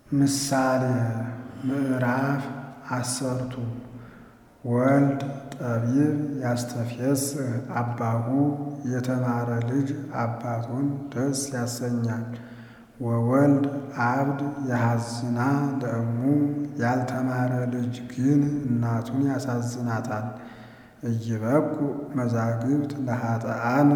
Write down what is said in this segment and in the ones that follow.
ምሳሌ ምዕራፍ አሰርቱ ወልድ ጠቢብ ያስተፍስህ አባሁ የተማረ ልጅ አባቱን ደስ ያሰኛል። ወወልድ አብድ የሐዝና ለእሙ ያልተማረ ልጅ ግን እናቱን ያሳዝናታል። እይበቁ መዛግብት ለኃጥኣን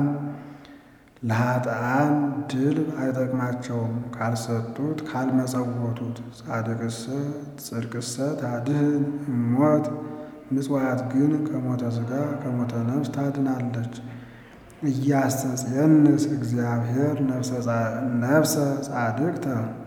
ለኃጥኣን ድል አይጠቅማቸውም ካልሰጡት ካልመጸወቱት። ጻድቅሰ ጽድቅሰ ታድህን እሞት ምጽዋት ግን ከሞተ ሥጋ ከሞተ ነፍስ ታድናለች። እያስተጽየንስ እግዚአብሔር ነፍሰ ጻድቅተ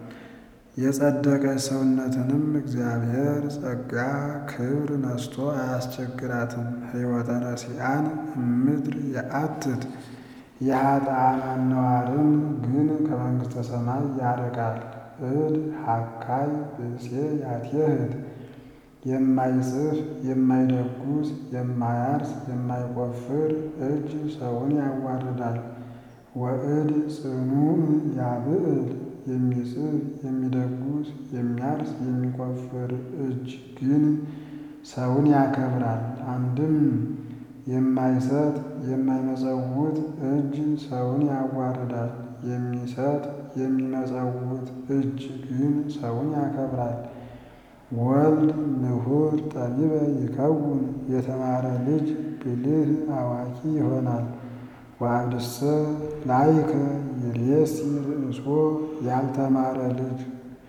የጸደቀች ሰውነትንም እግዚአብሔር ጸጋ ክብር ነስቶ አያስቸግራትም። ሕይወተ ረሲአን እምድር የአትት የኃጥኣን አነዋርን ግን ከመንግሥተ ሰማይ ያርቃል። እድ ሐካይ ብእሴ ያትየህት የማይጽፍ የማይደጉስ የማያርስ የማይቆፍር እጅ ሰውን ያዋርዳል። ወእድ ጽኑዕ ያብዕል የሚጽፍ የሚደጉስ የሚያርስ የሚቆፍር እጅ ግን ሰውን ያከብራል። አንድም የማይሰጥ የማይመጸውት እጅ ሰውን ያዋርዳል። የሚሰጥ የሚመጸውት እጅ ግን ሰውን ያከብራል። ወልድ ንሁር ጠቢበ ይከውን የተማረ ልጅ ብልህ አዋቂ ይሆናል። ወአብድሰ ላይከ ይሬሲ ርእሶ ያልተማረ ልጅ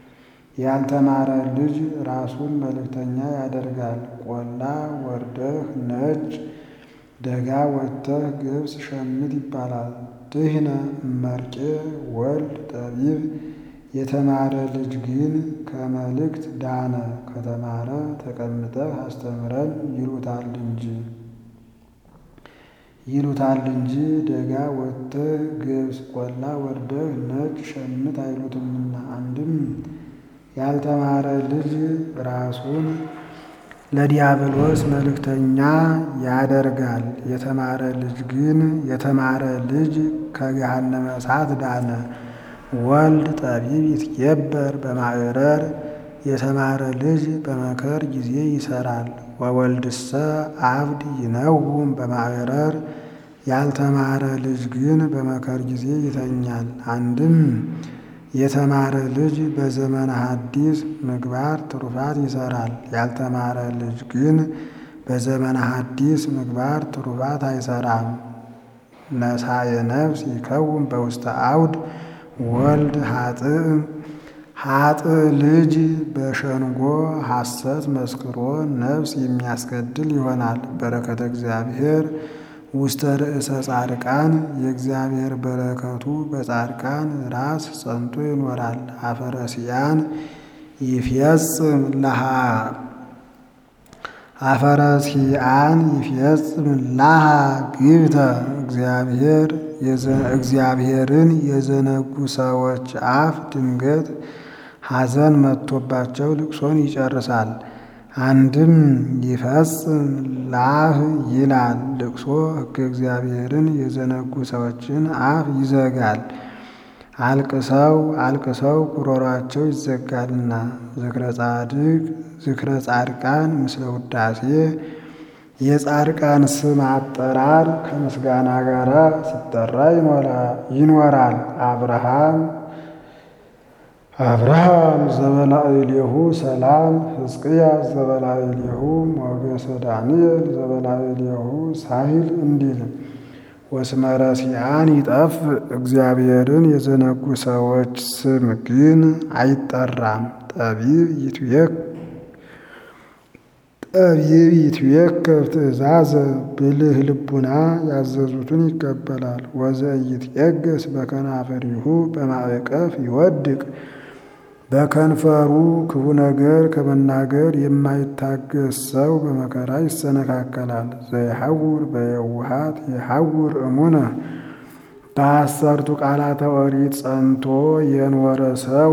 ያልተማረ ልጅ ራሱን መልእክተኛ ያደርጋል። ቆላ ወርደህ ነጭ ደጋ ወጥተህ ገብስ ሸምት ይባላል። ድህነ እመርቄ ወልድ ጠቢብ የተማረ ልጅ ግን ከመልእክት ዳነ። ከተማረ ተቀምጠህ አስተምረን ይሉታል እንጂ ይሉታል እንጂ ደጋ ወጥተህ ገብስ ቆላ ወርደህ ነጭ ሸምት አይሉትምና። አንድም ያልተማረ ልጅ ራሱን ለዲያብሎስ መልእክተኛ ያደርጋል። የተማረ ልጅ ግን የተማረ ልጅ ከገሃነመ እሳት ዳነ። ወልድ ጠቢብ ይትገበር በማዕረር የተማረ ልጅ በመከር ጊዜ ይሰራል። ወወልድሰ አብድ ይነውም በማዕረር ያልተማረ ልጅ ግን በመከር ጊዜ ይተኛል። አንድም የተማረ ልጅ በዘመነ ሐዲስ ምግባር ትሩፋት ይሰራል። ያልተማረ ልጅ ግን በዘመነ ሐዲስ ምግባር ትሩፋት አይሰራም። ነሳየ ነፍስ ይከውን በውስተ አውድ ወልድ ኃጥእ ኃጥእ ልጅ በሸንጎ ሐሰት መስክሮ ነፍስ የሚያስገድል ይሆናል። በረከተ እግዚአብሔር ውስተ ርእሰ ጻድቃን የእግዚአብሔር በረከቱ በጻድቃን ራስ ጸንቶ ይኖራል። አፈረሲያን ይፍየጽም ለሃ አፈረሲያን ይፍየጽም ላሃ ግብተ እግዚአብሔር እግዚአብሔርን የዘነጉ ሰዎች አፍ ድንገት ሐዘን መጥቶባቸው ልቅሶን ይጨርሳል። አንድም ይፈጽም ላህ ይላል ልቅሶ ሕገ እግዚአብሔርን የዘነጉ ሰዎችን አፍ ይዘጋል። አልቅሰው አልቅሰው ጉሮሯቸው ይዘጋልና። ዝክረ ጻድቅ ዝክረ ጻድቃን ምስለ ውዳሴ የጻድቃን ስም አጠራር ከምስጋና ጋር ሲጠራ ይኖራል። አብርሃም አብርሃም ዘበላዕሌሁ ሰላም ሕዝቅያስ ዘበላዕሌሁ ሞገሰ ዳንኤል ዘበላዕሌሁ ሳሂል እንዲል ወስመ ረሲአን ይጠፍ እግዚአብሔርን የዘነጉ ሰዎች ስም ግን አይጠራም። ጠቢብ ይትዌክ ጠቢብ ይትዌከብ ትእዛዘ ብልህ ልቡና ያዘዙትን ይቀበላል። ወዘኢይትዔገስ በከናፍሪሁ በማዕቀፍ ይወድቅ በከንፈሩ ክፉ ነገር ከመናገር የማይታገስ ሰው በመከራ ይሰነካከላል። ዘይሐውር በየውሃት የሐውር እሙነ በአሰርቱ ቃላተ ኦሪት ጸንቶ የኖረ ሰው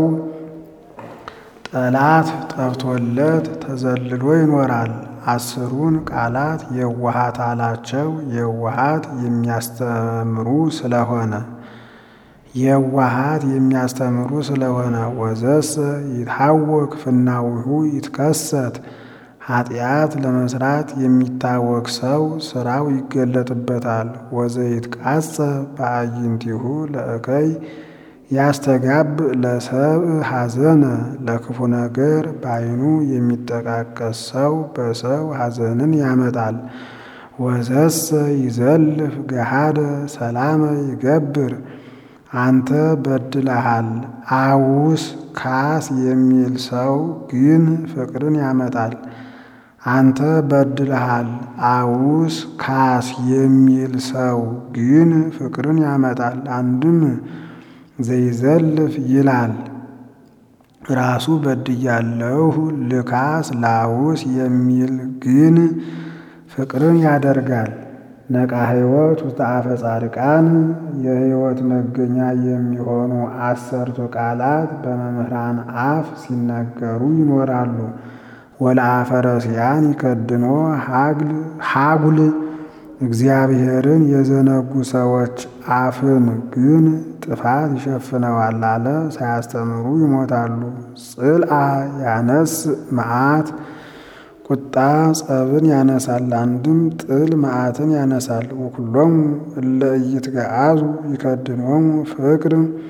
ጠላት ጠፍቶለት ተዘልሎ ይኖራል። አስሩን ቃላት የዋሃት አላቸው። የዋሃት የሚያስተምሩ ስለሆነ የዋሃት የሚያስተምሩ ስለሆነ ወዘሰ ይታወክ ፍናዊሁ ይትከሰት ኃጢአት ለመስራት የሚታወክ ሰው ስራው ይገለጥበታል። ወዘይትቃጸ በአይንቲሁ ለእከይ ያስተጋብ ለሰብእ ሐዘነ ለክፉ ነገር በዓይኑ የሚጠቃቀስ ሰው በሰው ሐዘንን ያመጣል። ወዘሰ ይዘልፍ ገሃደ ሰላመ ይገብር አንተ በድለሃል አውስ ካስ የሚል ሰው ግን ፍቅርን ያመጣል። አንተ በድለሃል አውስ ካስ የሚል ሰው ግን ፍቅርን ያመጣል። አንድም ዘይዘልፍ ይላል ራሱ በድያለሁ ልካስ ላውስ የሚል ግን ፍቅርን ያደርጋል። ነቃ ሕይወት ውስጥ አፈ ጻድቃን የሕይወት መገኛ የሚሆኑ አሰርቱ ቃላት በመምህራን አፍ ሲነገሩ ይኖራሉ። ወለአፈ ረሲያን ይከድኖ ሀጉል እግዚአብሔርን የዘነጉ ሰዎች አፍን ግን ጥፋት ይሸፍነዋል አለ። ሳያስተምሩ ይሞታሉ። ጽልአ ያነስ መዓት ቁጣ ጸብን ያነሳል። አንድም ጥል መዓትን ያነሳል። ወኩሎሙ እለ ኢይትገአዙ ይከድኖሙ ፍቅር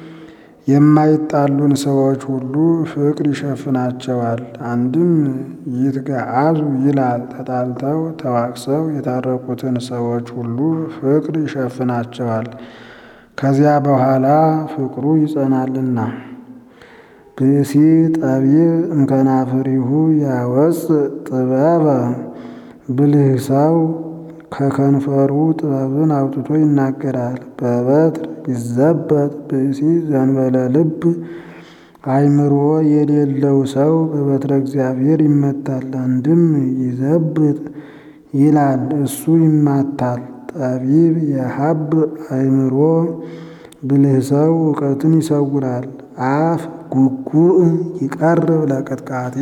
የማይጣሉን ሰዎች ሁሉ ፍቅር ይሸፍናቸዋል። አንድም ይትገአዙ ይላል ተጣልተው ተዋቅሰው የታረቁትን ሰዎች ሁሉ ፍቅር ይሸፍናቸዋል። ከዚያ በኋላ ፍቅሩ ይጸናልና። ብእሲ ጠቢብ እምከናፍሪሁ ያወፅ ጥበበ ብልህ ሰው ከከንፈሩ ጥበብን አውጥቶ ይናገራል። በበትር ይዘበጥ ብእሲ ዘንበለ ልብ አእምሮ የሌለው ሰው በበትረ እግዚአብሔር ይመታል። አንድም ይዘብጥ ይላል እሱ ይማታል። ጠቢብ የሀብ አእምሮ ብልህ ሰው እውቀትን ይሰውራል። አፍ ጉጉእ ይቀርብ ለቅጥቃጤ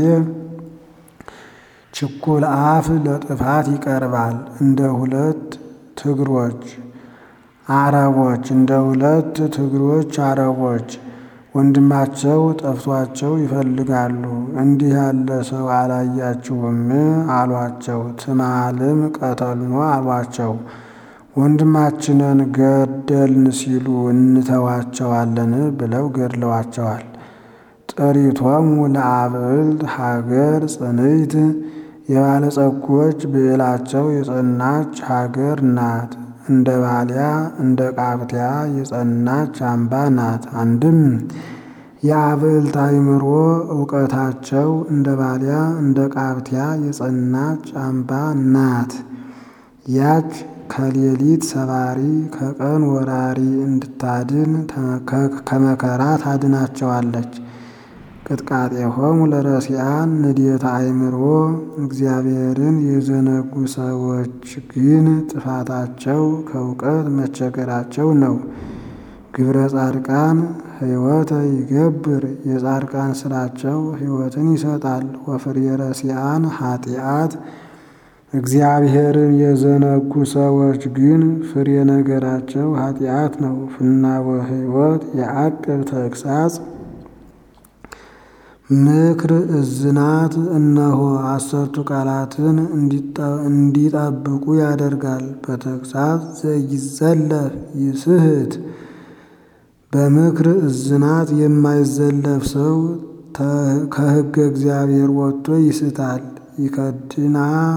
ችኩል አፍ ለጥፋት ይቀርባል። እንደ ሁለት ትግሮች አረቦች እንደ ሁለት ትግሮች አረቦች ወንድማቸው ጠፍቷቸው ይፈልጋሉ። እንዲህ ያለ ሰው አላያችሁም አሏቸው። ትማልም ቀተልኖ አሏቸው። ወንድማችንን ገደልን ሲሉ እንተዋቸዋለን ብለው ገድለዋቸዋል። ጥሪቶሙ ለአብዕልት ሀገር ጽንዕት የባለጸጎች ብዕላቸው የጸናች ሀገር ናት። እንደ ባሊያ እንደ ቃብቲያ የጸናች አምባ ናት። አንድም የአብዕልት አእምሮ እውቀታቸው እንደ ባሊያ እንደ ቃብቲያ የጸናች አምባ ናት። ያች ከሌሊት ሰባሪ ከቀን ወራሪ እንድታድን ከመከራ ታድናቸዋለች። ቅጥቃጤሆሙ ለረሲያን ንዴተ አእምሮ እግዚአብሔርን የዘነጉ ሰዎች ግን ጥፋታቸው ከእውቀት መቸገራቸው ነው። ግብረ ጻድቃን ሕይወተ ይገብር የጻድቃን ስራቸው ሕይወትን ይሰጣል። ወፍሬ ረሲያን ኃጢአት እግዚአብሔርን የዘነጉ ሰዎች ግን ፍሬ ነገራቸው ኃጢአት ነው። ፍናወ ሕይወት የአቅብ ተግሳጽ ምክር እዝናት እነሆ አሰርቱ ቃላትን እንዲጠብቁ ያደርጋል። በተግሳጽ ዘይዘለፍ ይስህት በምክር እዝናት የማይዘለፍ ሰው ከሕገ እግዚአብሔር ወጥቶ ይስታል። ይከድና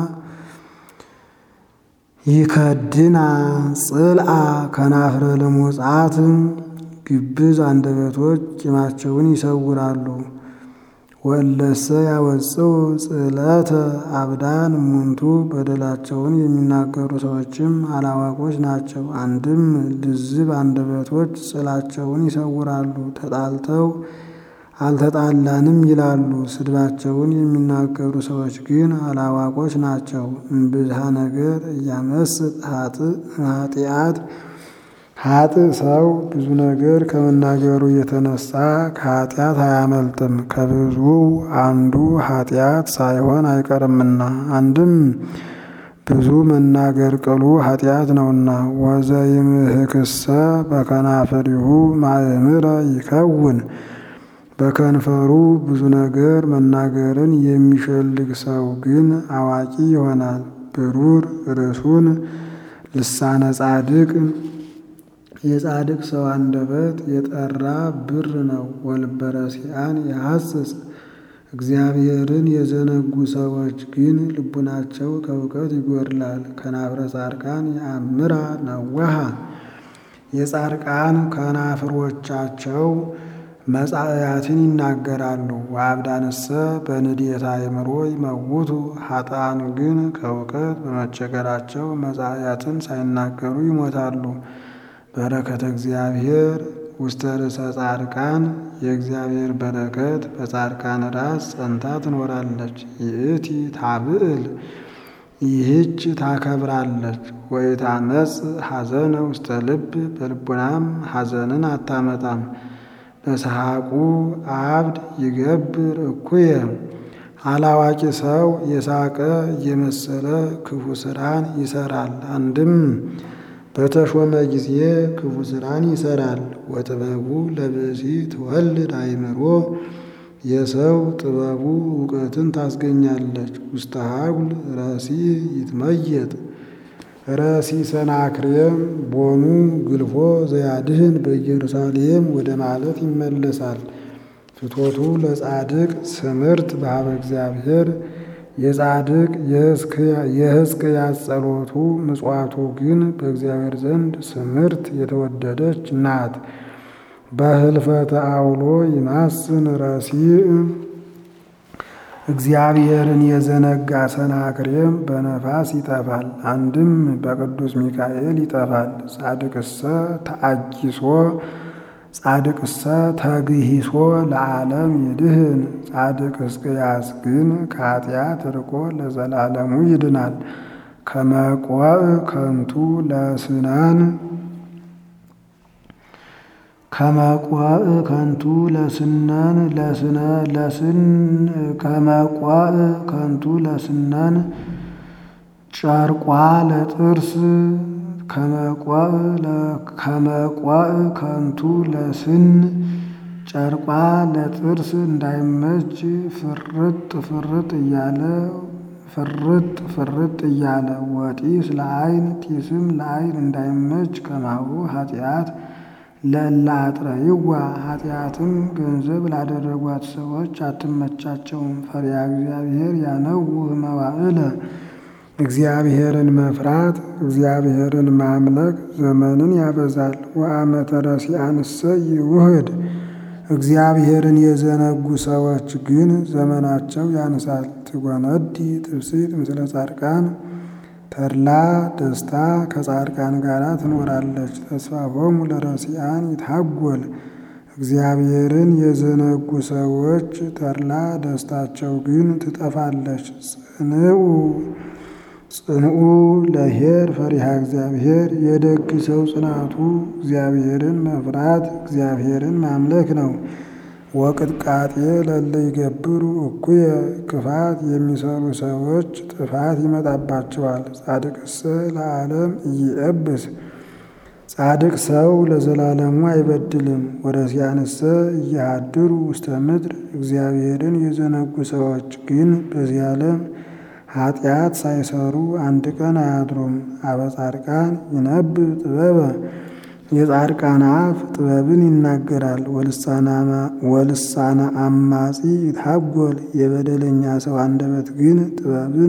ይከድና ጽልአ ከናፍረ ልሙጻት ግብዝ አንደበቶች ቂማቸውን ይሰውራሉ። ወለሰ ያወፅው ጽዕለተ አብዳን እሙንቱ በደላቸውን የሚናገሩ ሰዎችም አላዋቆች ናቸው። አንድም ልዝብ አንደበቶች ጽላቸውን ይሰውራሉ። ተጣልተው አልተጣላንም ይላሉ። ስድባቸውን የሚናገሩ ሰዎች ግን አላዋቆች ናቸው። እምብዝሃ ነገር እያመስጥ ኃጢአት ሀጥ ሰው ብዙ ነገር ከመናገሩ የተነሳ ከኃጢአት አያመልጥም። ከብዙ አንዱ ኃጢአት ሳይሆን አይቀርምና። አንድም ብዙ መናገር ቅሉ ኃጢአት ነውና። ወዘይምህክሰ በከናፍሪሁ ማእምረ ይከውን በከንፈሩ ብዙ ነገር መናገርን የሚሸልግ ሰው ግን አዋቂ ይሆናል። ብሩር ርሱን ልሳነ ጻድቅ የጻድቅ ሰው አንደበት የጠራ ብር ነው። ወልበ ረሲዓን ያሐስስ እግዚአብሔርን የዘነጉ ሰዎች ግን ልቡናቸው ከእውቀት ይጎድላል። ከናፍረ ጻድቃን የአምራ ነዋሃ የጻድቃን ከናፍሮቻቸው መጻእያትን ይናገራሉ። ወአብዳንሰ በንዴታ አእምሮ ይመውቱ ኃጥአን ግን ከእውቀት በመቸገራቸው መጻእያትን ሳይናገሩ ይሞታሉ። በረከተ እግዚአብሔር ውስተ ርእሰ ጻድቃን የእግዚአብሔር በረከት በጻድቃን ራስ ጸንታ ትኖራለች። ይእቲ ታብዕል ይህች ታከብራለች። ወኢታመጽ ሐዘነ ውስተ ልብ በልቡናም ሐዘንን አታመጣም። በሰሐቁ አብድ ይገብር እኩየ አላዋቂ ሰው የሳቀ እየመሰለ ክፉ ስራን ይሰራል። አንድም በተሾመ ጊዜ ክፉ ስራን ይሰራል። ወጥበቡ ለብእሲ ትወልድ አእምሮ የሰው ጥበቡ እውቀትን ታስገኛለች። ውስተ ሀጉል ረሲ ይትመየጥ ረሲ ሰናክሬም ቦኑ ግልፎ ዘያድህን በኢየሩሳሌም ወደ ማለት ይመለሳል። ፍቶቱ ለጻድቅ ስምርት በሀበ እግዚአብሔር የጻድቅ የሕዝቅያስ ጸሎቱ ምጽዋቱ ግን በእግዚአብሔር ዘንድ ስምርት የተወደደች ናት። በህልፈተ አውሎ ይማስን ረሲዕ እግዚአብሔርን የዘነጋ ሰናክሬም በነፋስ ይጠፋል። አንድም በቅዱስ ሚካኤል ይጠፋል። ጻድቅሰ ተአጊሶ ጻድቅሰ ተግሂሶ ለዓለም ይድህን። ጻድቅ ሕዝቅያስ ግን ከኃጢአት ርቆ ለዘላለሙ ይድናል። ከመቆዕ ከንቱ ለስናን ከመቆዕ ከንቱ ለስናን ለስነ ለስን ከመቆዕ ከንቱ ለስናን ጨርቋ ለጥርስ ከመቆዕ ከመቆዕ ከንቱ ለስን ጨርቋ ለጥርስ እንዳይመች ፍርጥ ፍርጥ እያለ ፍርጥ ፍርጥ እያለ ወጢስ ለዓይን ጢስም ለዓይን እንዳይመች ከማሁ ኃጢአት ለእለ አጥረይዋ ኃጢአትም ገንዘብ ላደረጓት ሰዎች አትመቻቸውም። ፈሪሃ እግዚአብሔር ያነውህ መዋዕለ እግዚአብሔርን መፍራት እግዚአብሔርን ማምለክ ዘመንን ያበዛል። ወአመተ ረሲዓንሰ ይውህድ እግዚአብሔርን የዘነጉ ሰዎች ግን ዘመናቸው ያንሳል። ትጎነዲ ትፍስሕት ምስለ ጻድቃን ተድላ ደስታ ከጻድቃን ጋር ትኖራለች። ተስፋሆሙ ለረሲዓን ይታጎል እግዚአብሔርን የዘነጉ ሰዎች ተድላ ደስታቸው ግን ትጠፋለች። ጽንዑ ጽንዑ ለኄር ፈሪሃ እግዚአብሔር የደግ ሰው ጽናቱ እግዚአብሔርን መፍራት እግዚአብሔርን ማምለክ ነው። ወቅጥቃጤ ለለ ይገብሩ እኩየ ክፋት የሚሰሩ ሰዎች ጥፋት ይመጣባቸዋል። ጻድቅሰ ለዓለም ኢይእብስ ጻድቅ ሰው ለዘላለሙ አይበድልም። ወረሲዓንሰ እያሃድሩ ውስተ ምድር እግዚአብሔርን የዘነጉ ሰዎች ግን በዚህ ዓለም ኃጢአት ሳይሰሩ አንድ ቀን አያድሩም። አበ ጻድቃን ይነብብ ጥበበ የጻድቃን አፍ ጥበብን ይናገራል። ወልሳነ አማጺ ይታጎል የበደለኛ ሰው አንደበት ግን ጥበብን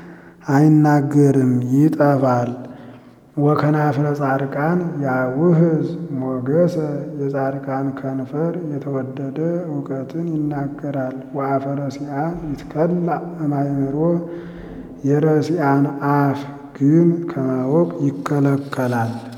አይናገርም ይጠፋል። ወከናፍረ ጻድቃን ያውህዝ ሞገሰ የጻድቃን ከንፈር የተወደደ እውቀትን ይናገራል። ወአፈ ረሲዓን ይትከላእ እማእምሮ የረሲዓን አፍ ግን ከማወቅ ይከለከላል።